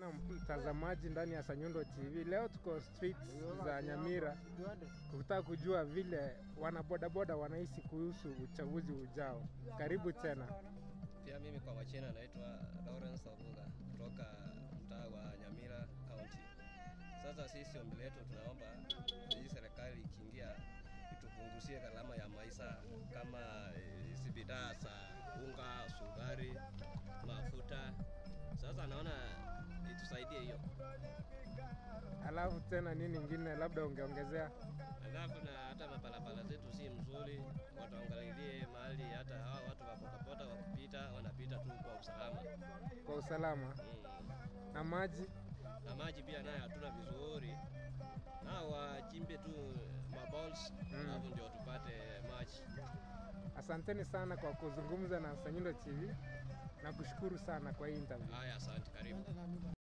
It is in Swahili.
Na mtazamaji ndani ya Sanyundo TV, leo tuko streets za Nyamira kutaka kujua vile wanabodaboda wanahisi kuhusu uchaguzi ujao. Karibu tena. Pia mimi kwa wachina naitwa Lawrence Obuga kutoka mtaa wa Nyamira County. Sasa sisi ombi letu tunaomba hii serikali ikiingia itupunguzie gharama ya maisha kama hizi bidhaa za unga, sukari, mafuta. Sasa naona itusaidie hiyo. Alafu tena nini ingine labda ungeongezea? Alafu na hata mabarabara zetu si mzuri, watuangalilie mahali hata hawa watu wa bodaboda wakipita wanapita tu kwa usalama. Kwa usalama Mm. na maji. na maji pia naye hatuna vizuri, na wachimbe tu maballs Mm. alafu ndio tupate maji. Asanteni sana kwa kuzungumza na Sanyundo TV na kushukuru sana kwa hii interview. Haya, asante, karibu.